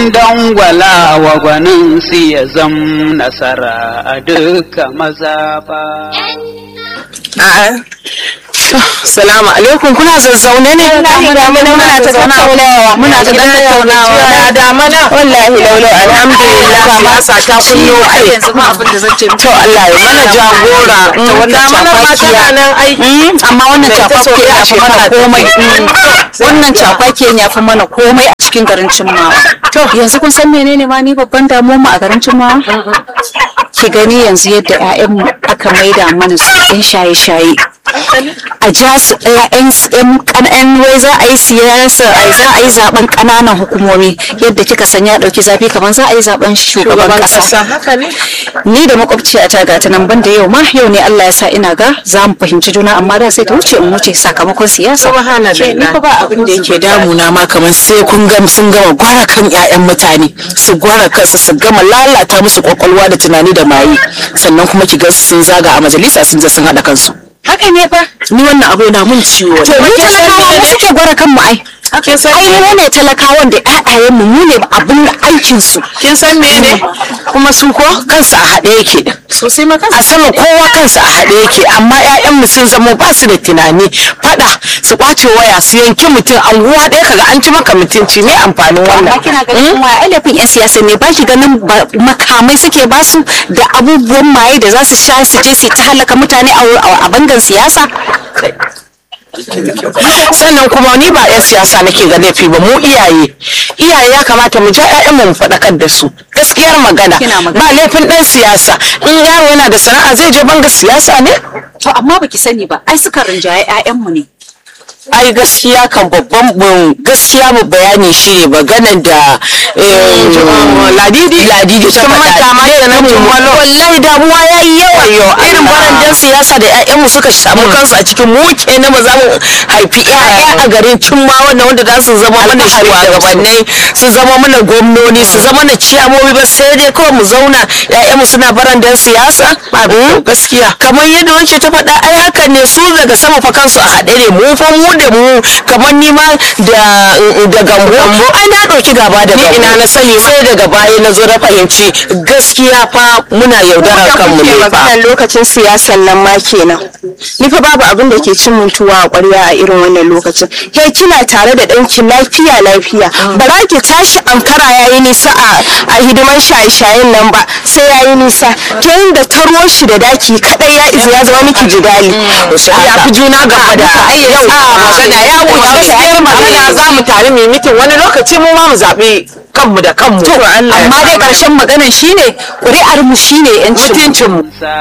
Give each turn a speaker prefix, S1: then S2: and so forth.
S1: sun dangwala wa gwanin su ya zam nasara a duka maza ba.
S2: Salamu alaikum kuna zazzaune ne?
S3: Wallahi muna muna ta tattaunawa.
S2: Muna ta tattaunawa.
S3: Ya da mana. Wallahi laulau
S2: Alhamdulillah masa ta kunyo kai.
S3: yanzu ma abin da zan ce
S2: To Allah ya mana jagora ta wannan cafakiya. Mm, Amma wannan cafakiya ya fi mana komai. Wannan cafakiyan ya fi mana komai a cikin garin Cimmawa. To yanzu kun san menene ma ni babban damuwa mu a garin Cimmawa? Ki gani yanzu yadda 'ya'yanmu aka maida mana su 'yan shaye-shaye. a ja su ɗayan ƙan'an wai za a yi siyasa a za a yi zaben ƙananan hukumomi yadda kika san ya ɗauki zafi kamar za a yi zaben shugaban ƙasa
S3: Haka ne.
S2: ni da makwabciya ta ga ta nan ban da yau ma yau ne Allah ya sa ina ga za mu fahimci juna amma da sai ta wuce in wuce sakamakon siyasa
S3: Subhanallah.
S2: ni fa ba abin da yake
S4: ke damuna ma kamar sai kun ga sun gama gwara kan 'ya'yan mutane su gwara kansu su gama lalata musu kwakwalwa da tunani da maye sannan kuma ki ga sun zaga a majalisa sun je sun haɗa kansu
S2: haka ne fa
S4: ni wannan abu yana mun ciwo
S2: to mu talakawa mu suke gwara kanmu ai
S3: Kin san
S2: ai mu ne talakawan da ƴaƴayen mu mu ne abin aikin su
S3: kin san me ne?
S4: kuma su ko kansu a haɗe yake
S3: Sosai ma
S4: a sama kowa kansa a haɗe yake amma 'ya'yanmu sun zama ba su da tunani faɗa su ƙwace waya su yanki mutum anguwa ɗaya kaga an ci maka mutunci me amfanin wannan
S2: amma kina ganin kuma ailafin yan siyasa ne ba ki ganin ba- makamai suke ba su da abubuwan maye da za su sha su je su ta halaka mutane a a- a bangan siyasa
S4: sannan kuma ni ba 'yan siyasa nake ga laifi ba mu iyaye iyaye ya kamata mu ja 'ya'yanmu mu faɗakar da su gaskiyar magana
S2: Kina magana.
S4: ba laifin ɗan siyasa in yaro yana da sana'a zai je banga siyasa ne
S2: to amma baki sani ba ai suka rinjaye ƴaƴanmu ne
S4: ai gaskiya kan babban bun gaskiya mu bayani shi ne maganar da eh, ladidi ladidi ta faɗa ma da nan wallahi damuwa yayi yawa irin barandan siyasa da ƴaƴanmu suka samu kansu a cikin mu kenan ba za mu haifi ƴaƴa a garin cimma wannan wanda za su zama mana shugabanni su zama mana gwamnoni su zama mana ciyamomi ba sai dai kawai mu zauna ƴaƴanmu suna barandan siyasa Mm, gaskiya kamar yadda wance ta faɗa ai hakan ne su daga sama fa kansu a haɗe ne mu fa mu da mu kamar ni ma da da gambo ai na ɗauki gaba da gambo ina na sani sai daga baya na zo na fahimci gaskiya fa muna yaudarar kanmu ne fa
S3: maganar lokacin siyasan nan ma kenan ni fa babu abin da ke cin mintuwa a ƙwarya a irin wannan lokacin ke kina tare da ɗanki lafiya lafiya ba za ki tashi ankara yayi nisa a a hidiman shaye-shayen nan ba sai yayi nisa to inda taro shi da daki kadai ya izu ya zama miki jidali
S4: ya fi juna gaba da yau magana ya wuce gaskiyar magana za mu tare mu yi mitin wani lokaci mu ma mu zaɓi kanmu da kanmu
S2: amma dai ƙarshen maganan shine ƙuri'ar mu shine 'yancin mu
S4: mutuncin mu